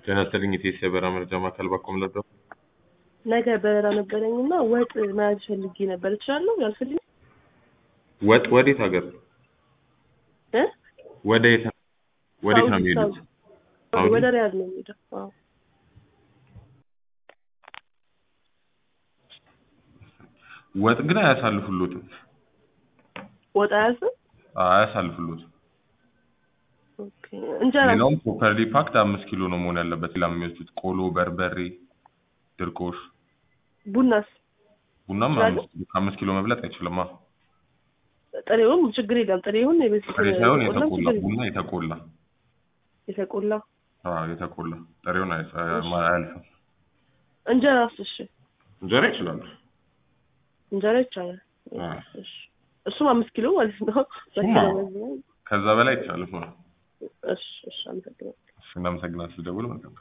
ጤና ይስጥልኝ የኢቲኤስ የበረራ መረጃ ማዕከል ባኮም ለዶ ነገ በረራ ነበረኝ እና ወጥ መያዝ ፈልጌ ነበር። እችላለሁ? ያልፈልኝ ወጥ ወዴት ሀገር እ ወደ የት ወዴት ነው የሚሄዱት? ሳውዲ? ወደ ሪያድ ነው የሚሄደው። አዎ ወጥ ግን አያሳልፉሎትም ወጥ አያዝም? አያሳልፉሎትም። ኦኬ እንጀራ ሌላውም ፕሮፐርሊ ፓክድ አምስት ኪሎ ነው መሆን ያለበት። ሌላ የሚወስዱት ቆሎ፣ በርበሬ፣ ድርቆሽ፣ ቡናስ ቡናም ይችላሉ? አምስት ኪሎ ከአምስት ኪሎ መብለጥ አይችልም። አ ጥሬውም ችግር የለም። ጥሬውን የቤት ጥሬ ሳይሆን ቆላም የተቆላ ችግር የለም። ቡና የተቆላ የተቆላ አዎ የተቆላ ጥሬውን አይ- አያልፍም። እንጀራስ? እሺ እንጀራ ይችላሉ። እንጀራ ይቻላል። አዎ። እሺ እሱም አምስት ኪሎ ማለት ነው። እሱማ በኪሎ መዝነው። ከዛ በላይ አይቻልም። እሺ እሺ አመሰግናለሁ። እሺ እናመሰግናለን። ስደውል መልካም